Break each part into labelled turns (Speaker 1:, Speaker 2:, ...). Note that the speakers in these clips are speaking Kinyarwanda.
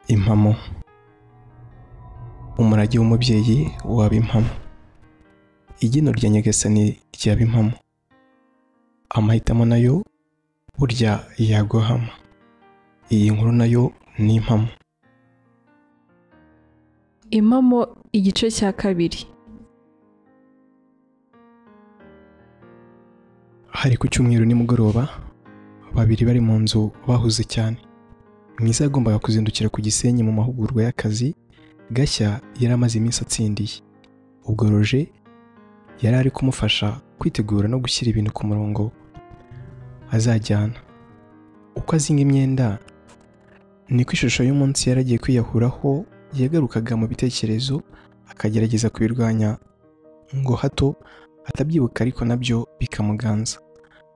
Speaker 1: impamo umurage w'umubyeyi waba impamo igino rya nyagasani ryaba impamo amahitamo nayo burya yaguhama iyi nkuru nayo ni impamo
Speaker 2: impamo igice cya kabiri
Speaker 1: hari ku cyumweru nimugoroba babiri bari mu nzu bahuze cyane mwiza yagombaga kuzindukira ku gisenyi mu mahugurwa y'akazi gashya yari amaze iminsi atsindiye ubwo roje yari ari kumufasha kwitegura no gushyira ibintu ku murongo azajyana uko azinga imyenda niko ishusho y'umunsi yari agiye kwiyahuraho yagarukaga mu bitekerezo akagerageza kubirwanya ngo hato atabyibuka ariko nabyo bikamuganza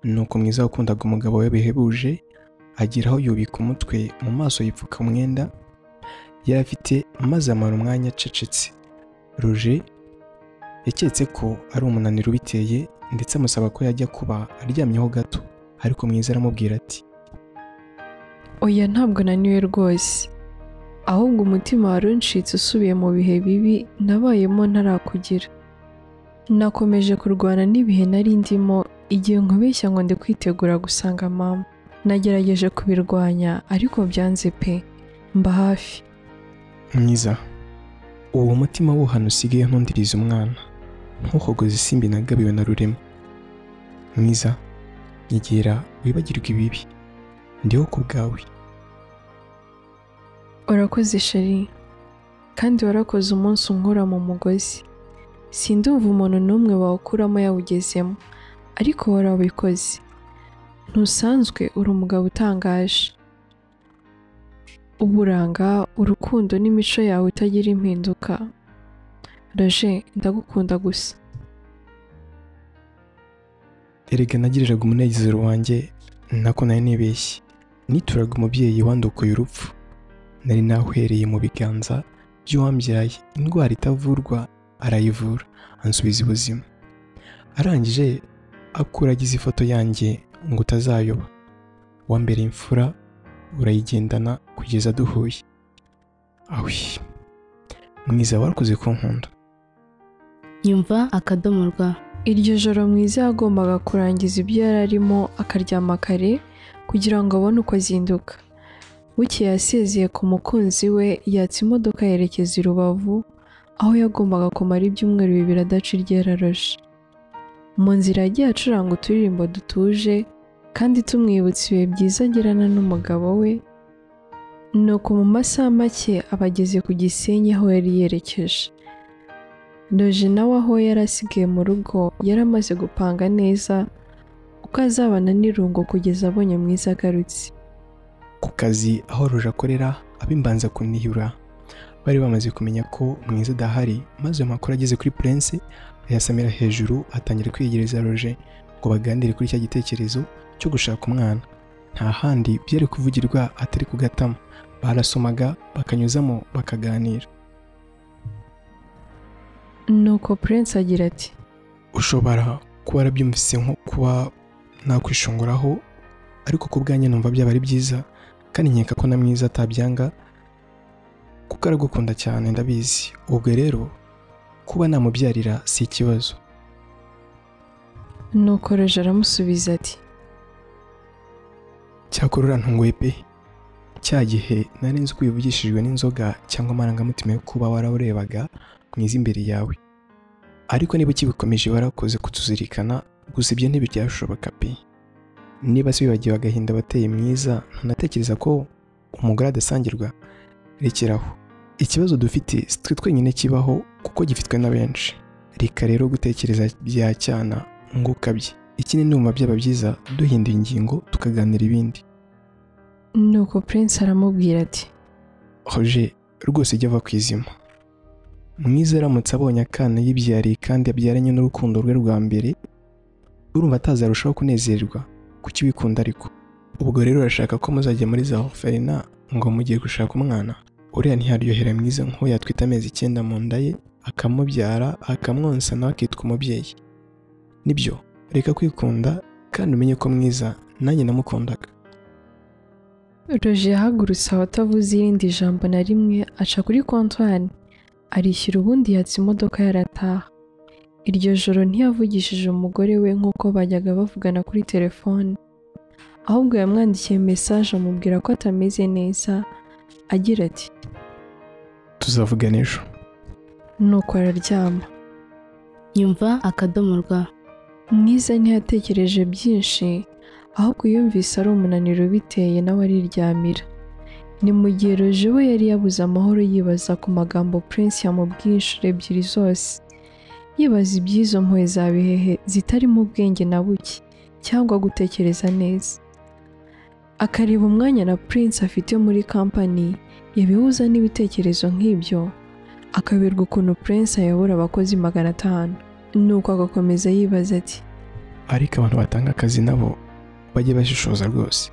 Speaker 1: nuko mwiza wakundaga umugabo we bihebuje agera aho yubika umutwe mu maso yipfuka umwenda yari afite maze amara umwanya acecetse roje yaketse ko ari umunaniro ubiteye ndetse amusaba ko yajya kuba aryamyeho gato ariko mwiza aramubwira ati
Speaker 2: oya ntabwo naniwe rwose ahubwo umutima wari uncitse usubiye mu bihe bibi nabayemo ntarakugira nakomeje kurwana n'ibihe nari ndimo igihe nkubeshya ngo ndi kwitegura gusanga mama nagerageje kubirwanya ariko byanze pe mba hafi
Speaker 1: mwiza uwo mutima wuhana usigaye ntundiriza umwana ntuhogoze isimbi nagabiwe na rurema mwiza nyegera wibagirwe ibibi ndiho ku bwawe
Speaker 2: urakoze sheri kandi warakoze umunsi unkura mu mugozi sindumva umuntu n'umwe wawukuramo yawugezemo ariko warabikoze ntusanzwe uri umugabo utangaje uburanga urukundo n'imico yawe itagira impinduka raje ndagukunda gusa
Speaker 1: erega nagiriraga umunezero wanjye nako nari nibeshye nituraga umubyeyi wandukuye urupfu nari nahwereye mu biganza by'uwambyaye indwara itavurwa arayivura ansubiza ubuzima arangije akuragiza ifoto yanjye ngo utazayoba wa mbere imfura urayigendana kugeza duhuye awi mwiza warakoze kunkunda
Speaker 3: nyumva akadomo rwa
Speaker 2: iryo joro mwiza yagombaga kurangiza ibyo yari arimo akaryama kare kugira ngo abone uko azinduka bukeye yasezeye ku mukunzi we yatsa imodoka yerekeza i rubavu aho yagombaga kumara ibyumweru bibiri adaca iryeraroje mu nzira yagiye acuranga uturirimbo dutuje kandi tumwibutsa ibihe byiza agirana n'umugabo we nuko mu masaha make aba ageze ku gisenyi aho yari yerekeje Roje nawe aho yari asigaye mu rugo yari amaze gupanga neza uko azabana n'irungu kugeza abonye mwiza agarutse
Speaker 1: ku kazi aho roje akorera abimbanza kunihura bari bamaze kumenya ko mwiza adahari maze ayo makuru ageze kuri purense ayasamira hejuru atangira kwiyegereza roje ngo baganire kuri cya gitekerezo cyo gushaka umwana nta handi byari kuvugirwa atari kugatama barasomaga bakanyuzamo bakaganira
Speaker 2: nuko Prince agira ati
Speaker 1: ushobora kuba warabyumvise nko kuba nakwishonguraho ariko ku bwanjye numva byaba ari byiza kandi nkeka ko na mwiza atabyanga kuko aragukunda cyane ndabizi ubwo rero kuba namubyarira si ikibazo
Speaker 2: nuko roje aramusubiza ati
Speaker 1: cyakora urantunguye pe cya gihe nari nzi uko wivugishijwe n'inzoga cyangwa amarangamutima yo kuba warawurebaga mwiza imbere yawe ariko niba ukibikomeje warakoze kutuzirikana gusa ibyo ntibiryashoboka pe niba se wibagiwe agahinda abateye mwiza ntanatekereza ko umugore adasangirwa rekeraho ikibazo dufite si twe twenyine kibaho kuko gifitwe na benshi reka rero gutekereza bya cyana ngo ukabye ikindi ni byaba byiza duhindura ingingo tukaganira ibindi
Speaker 2: nuko Prince aramubwira ati
Speaker 1: hoje rwose ijya ava ku izima mwiza aramutse abonye akana yibyariye kandi abyaranye n'urukundo rwe rwa mbere urumva atazarushaho kunezerwa kuki wikunda ariko ubwo rero urashaka ko muzajya muri za oferina ngo mugiye gushaka umwana uriya ntiyaryohera mwiza nk'uwo yatwita amezi icyenda mu nda ye akamubyara akamwonsa nawe akitwa umubyeyi nibyo reka kwikunda kandi umenye ko mwiza nanjye namukundaga
Speaker 2: roje yahagurutse aho atavuze irindi jambo na rimwe aca kuri kontwari arishyura ubundi yatse imodoka yarataha iryo joro ntiyavugishije umugore we nk'uko bajyaga bavugana kuri telefone ahubwo yamwandikiye mesaje amubwira ko atameze neza agira ati
Speaker 1: tuzavugana ejo
Speaker 2: nuko araryama
Speaker 3: nyumva akadomo rwa
Speaker 2: mwiza ntiyatekereje byinshi ahubwo yumvise ari umunaniro ubiteye nawe ariryamira ni mu gihe roje we yari yabuze amahoro yibaza ku magambo prince yamubwiye inshuro ebyiri zose yibaza iby'izo mpuhwe za bihehe zitarimo ubwenge na buke cyangwa gutekereza neza akareba umwanya na prince afite muri kampani yabihuza n'ibitekerezo nk'ibyo akaberwa ukuntu prince ayobora abakozi magana atanu nuko agakomeza yibaza ati
Speaker 1: ariko abantu batanga akazi nabo bajye bashishoza rwose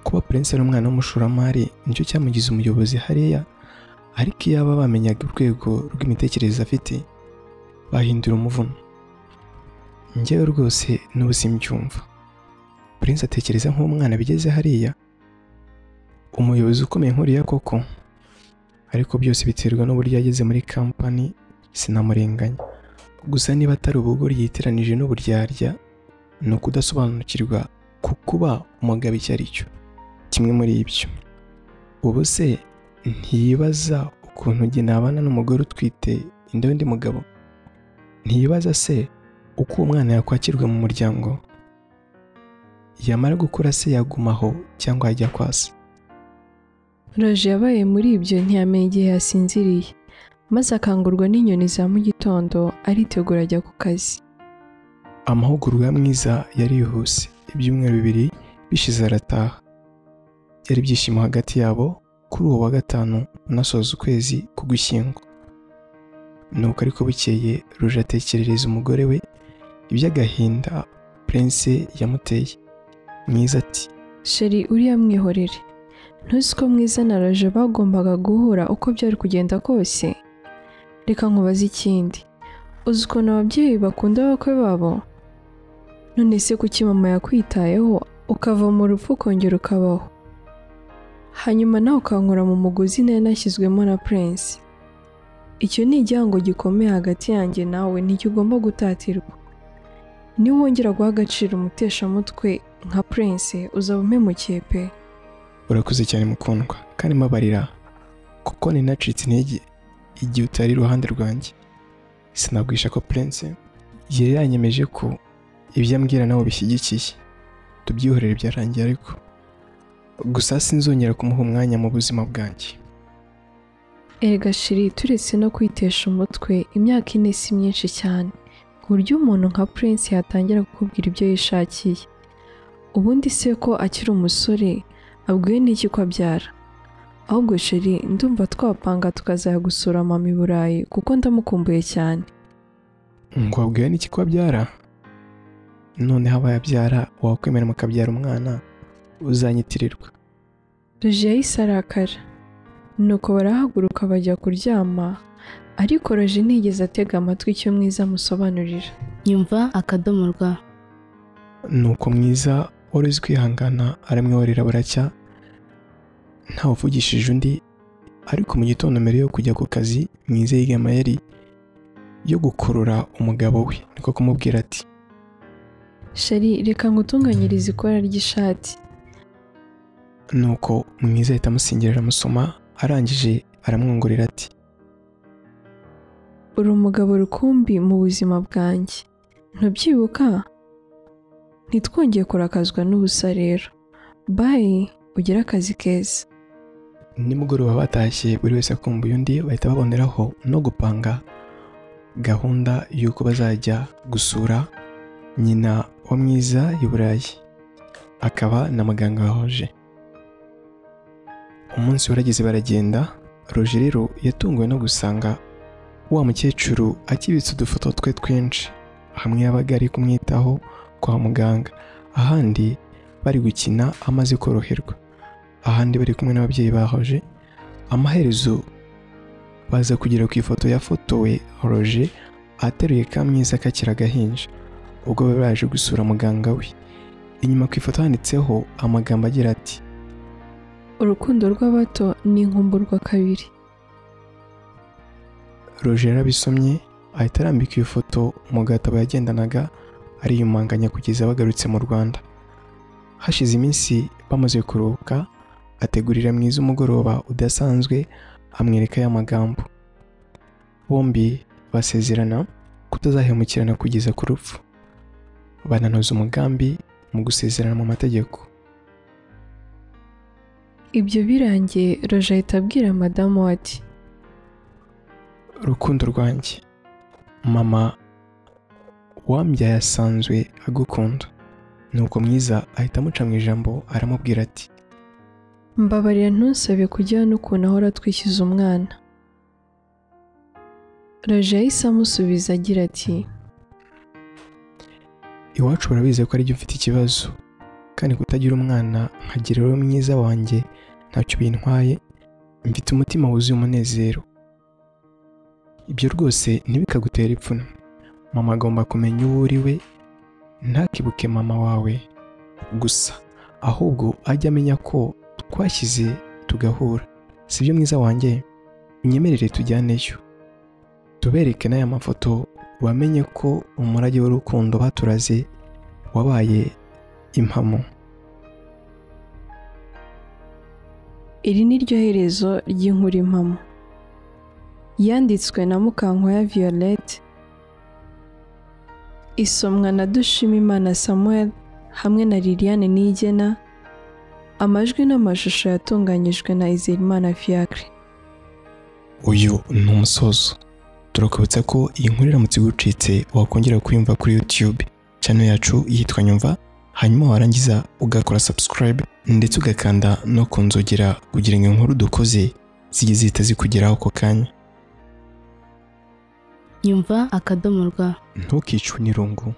Speaker 1: kuba prince ari umwana w'umushoramari nicyo cyamugize umuyobozi hariya ariko iyo baba bamenyaga urwego rw'imitekerereze afite bahindura umuvuno njyewe rwose n'ubu simbyumva prince atekereza nk'umwana bigeze hariya umuyobozi ukomeye nkuriya koko ariko byose biterwa n'uburyo yageze muri kampani sinamurenganya gusa niba atari ubugoryi yiteranije n'uburyarya ni ukudasobanukirwa ku kuba umugabo icyo ari cyo kimwe muri ibyo ubu se ntiyibaza ukuntu jye nabana n'umugore utwite inda y'undi mugabo ntiyibaza se uko uwo mwana yakwakirwa mu muryango yamara gukura se yaguma aho cyangwa yajya kwa se
Speaker 2: roje yabaye muri ibyo ntiyamenya igihe yasinziriye maze akangurwa n'inyoni za mu gitondo aritegura ajya ku kazi
Speaker 1: amahugurwa ya mwiza yarihuse ibyumweru bibiri bishize arataha byari ibyishimo hagati yabo kuri uwo wa gatanu unasoza ukwezi k'ugushyingo nuko ariko bukeye ruje atekerereza umugore we iby'agahinda prince yamuteye mwiza ati
Speaker 2: sheri uriya mwihorere ntuzi ko mwiza na roje bagombaga guhura uko byari kugenda kose reka nkubaze ikindi uzi ukuntu ababyeyi bakunda abakwe babo none se kuki mama yakwitayeho ukava mu rupfu ukongera ukabaho hanyuma nawe ukankura mu mugozi nari nashyizwemo na prince icyo ni igihango gikomeye hagati yanjye nawe ntikigomba gutatirwa niba wongera guha agaciro umuteshamutwe nka prince uzaba umpemukiye pe
Speaker 1: urakuze cyane mukundwa kandi mbabarira kuko ninacitse intege igihe utari iruhande rwanjye sinabwisha ko prince yari yanyemeje ko ibyo ambwira nawe bishyigikiye tubyihorere byarangiye ariko gusa sinzongera kumuha umwanya mu buzima bwanjye
Speaker 2: Erega shiri turetse no kwitesha umutwe imyaka ine si myinshi cyane ku buryo umuntu nka Prince yatangira kukubwira ibyo yishakiye ubundi se ko akiri umusore abwiwe n'iki ko abyara ahubwo sheri ndumva twapanga tukazajya gusura mama i Burayi kuko ndamukumbuye cyane
Speaker 1: ngo wabwiwe n'iki ko abyara noneho abayabyara wakwemera mukabyara umwana uzanyitirirwa
Speaker 2: Roje yahise arakara nuko barahaguruka bajya kuryama ariko Roje ntiyigeze atega amatwi icyo mwiza amusobanurira
Speaker 3: nyumva akadomo rwa
Speaker 1: nuko mwiza wari uzi kwihangana aramwiborera buracya ntawuvugishije undi ariko mu gitondo mbere yo kujya ku kazi mwiza yiga amayeri yo gukurura umugabo we niko kumubwira ati
Speaker 2: sheri reka ngutunganyirize ikora ry'ishati
Speaker 1: nuko mwiza ahita amusingirira amusoma arangije aramwongorera ati
Speaker 2: uri umugabo rukumbi mu buzima bwanjye ntubyibuka ntitwongeye kurakazwa n'ubusa rero bayi ugire akazi keza
Speaker 1: nimugoroba batashye buri wese akumbuye undi bahita baboneraho no gupanga gahunda y'uko bazajya gusura nyina wa mwiza i burayi akaba na muganga wahoje umunsi warageze baragenda roje rero yatunguwe no gusanga wa mukecuru akibitse udufoto twe twinshi hamwe yabaga ari kumwitaho kwa muganga ahandi bari gukina amaze koroherwa ahandi bari kumwe n'ababyeyi bahoje amaherezo baza kugera ku ifoto yafotowe roje ateruye ka mwiza kakiri agahinja ubwo bari baje gusura muganga we inyuma ku ifoto handitseho amagambo agira ati
Speaker 2: urukundo rw'abato ni inkumburwa kabiri
Speaker 1: roje yarabisomye ahita arambika iyo foto mu gatabo yagendanaga ariyumanganya kugeza bagarutse mu rwanda hashize iminsi bamaze kuruhuka ategurira mwiza umugoroba udasanzwe amwereka ya magambo bombi basezerana kutazahemukirana kugeza ku rupfu bananoza umugambi mu gusezerana mu mategeko
Speaker 2: ibyo birangiye roje ahita abwira madamu we ati
Speaker 1: urukundo rwanjye mama wambyaye asanzwe agukunda nuko mwiza ahita amuca mu ijambo aramubwira ati
Speaker 2: mbabarira ntusabe kujya hano ukuntu ahora atwikiza umwana roje yahise amusubiza agira ati
Speaker 1: iwacu urabizi ko arijya ufite ikibazo kandi kutagira umwana nkagira rero mwiza wanjye ntacyo bintwaye mfite umutima wuzuye umunezero ibyo rwose ntibikagutere ipfunwe mama agomba kumenya uwo uri we ntakibuke mama wawe gusa ahubwo ajye amenya ko twashyize tugahura sibyo mwiza wanjye unyemerere tujyaneyo tubereke n'aya mafoto wamenye ko umurage w'urukundo baturaze wabaye impamo
Speaker 2: iri ni ryo herezo ry'inkuru impamo yanditswe na mukankwaya violette isomwa na dushimimana samuel hamwe na liliane nigena amajwi n'amashusho yatunganyijwe na izirimana fiacre
Speaker 1: uyu ni umusozo turakubutsa ko iyi nkuru iramutse igucitse wakongera kuyumva kuri YouTube channel yacu yitwa Nyumva hanyuma warangiza ugakora subscribe ndetse ugakanda no ku nzogera kugira ngo inkuru dukoze zijye zihita zikugeraho ako kanya
Speaker 3: nyumva akadomo rwa
Speaker 1: ntukicwe n'irungu